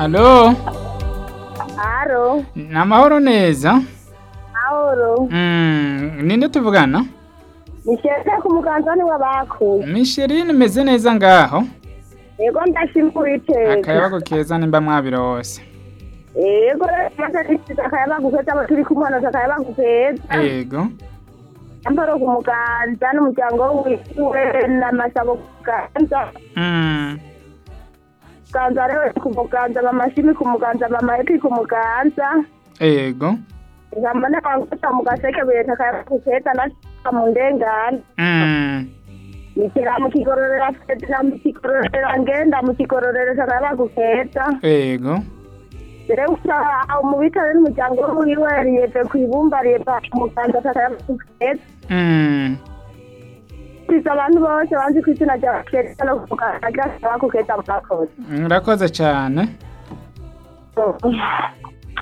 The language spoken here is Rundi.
Alo, Aro, ni amahoro neza? Auro. Mm, ninde tuvugana? Nisheze ku muganzani w'abakuye. Micheline meze neza ngaho? Yego ndashima Uwiteka. Akayabago keza nimba mwabirose. Yego maze nisize akayabagu keza abo turi kumwe hano akayabagu keza. Yego. Ambaro ku muganza n'umuryango wiwe n'amasabo ku muganza. Mm, Muganza rero ku muganza mama Shimi ku muganza mama Eti ku muganza. yego. Ngamba n'abanguta mu gaseke beta akayabagu keza nashika mu ndengane. Mm, Nikira mu kigororera fete mu kigororera ngenda mu kigororera akayabagu keza. yego. rero usanga mu bitaro n'umuryango wiwe riyeve ku ibumba riyeva umuganda atakayabaguheza Mm, kwiza abantu bose banzi ku izina rya keza no kukagira bakugeza murakoze murakoze cyane.